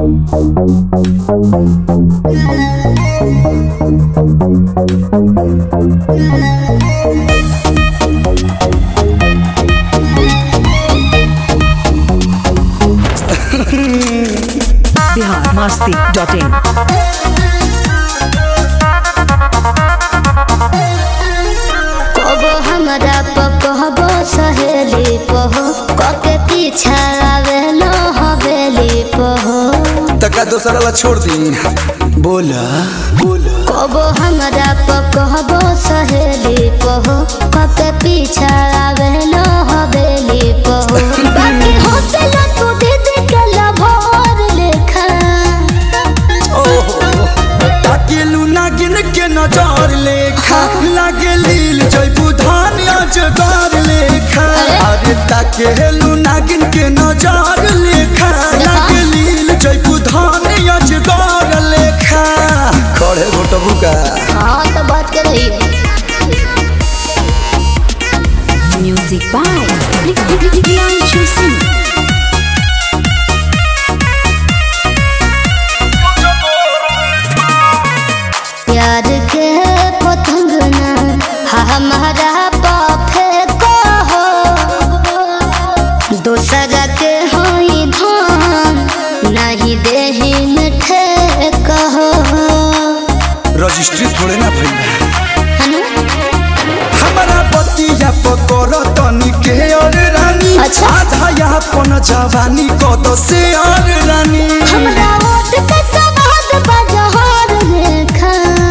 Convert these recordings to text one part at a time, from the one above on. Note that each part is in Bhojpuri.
बिहार मस्ती डॉट इन कबो हमरा पकहबो सहेली पहो कके पीछा आवेलो हवेली पहो तका दोसरा ला छोड़ दी बोला बोला कबो हमरा पकहबो सहेली पहो कके पीछा आवेलो हवेली पहो बाकी हौसला तू दीदी के लभोर लेखा ओहो ताकेलू नागिन के नजर लेखा लागे लील जयबू धान अजगर लेखा अरे ताकेलू नागिन के नजर लेखा लागे लील जयबू धान अजगर लेखा खड़े घोटबू का हाँ तो बात कर रही है Music by Priyanshu Singh. प्यार के पतंग ना हमारा पाफे को हो दूसरा के होई धान नहीं देही मिठे कहो रजिस्ट्री थोड़े ना भइल है ना? हमारा बतिया पकड़ तनी के और रानी अच्छा। आधा यहाँ पन जवानी कद से और रानी हमरा ओट के सवाद बजहर रेखा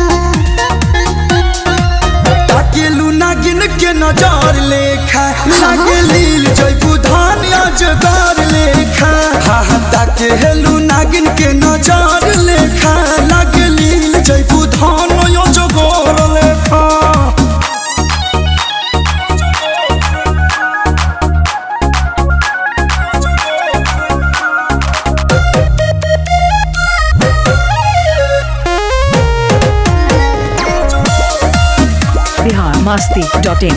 ताकेलू नागिन के नजर लेखा लागे लील जयबू धान अजगर लेखा हा हा ताकेलू नागिन के नजर लेखा लागे लील जयबू धान अजगर लेखा बिहार मस्ती डॉट इन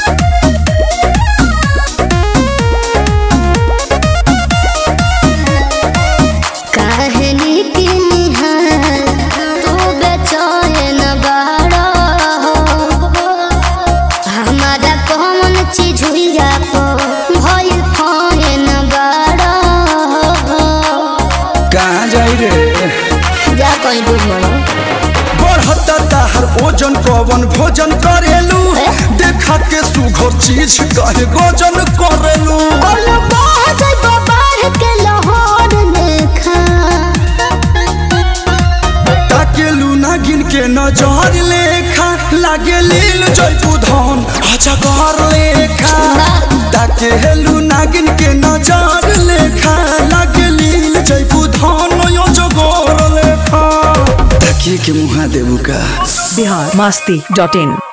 कहनी की निहार तू बेचैन बाड़ा हमारा कौन चीज हुइया को भइल फैन बाड़ा कहाँ जाई रे जा कहीं बुझ मरो बढ़ता ताहर ओजन कवन भोजन करेलू ए? देखा के सुघर चीज कहे गोजन करेलू बोलो बाज बाहर के लाहौर लेखा ताकेलू नागिन के नजर लेखा लागे लील जयपू धन अजगर लेखा ताकेलू नागिन के नजर लेखा लागे लील जयपू धन अजगर लेखा ताकिए के मुहा देबू का बिहार मस्ती डॉट इन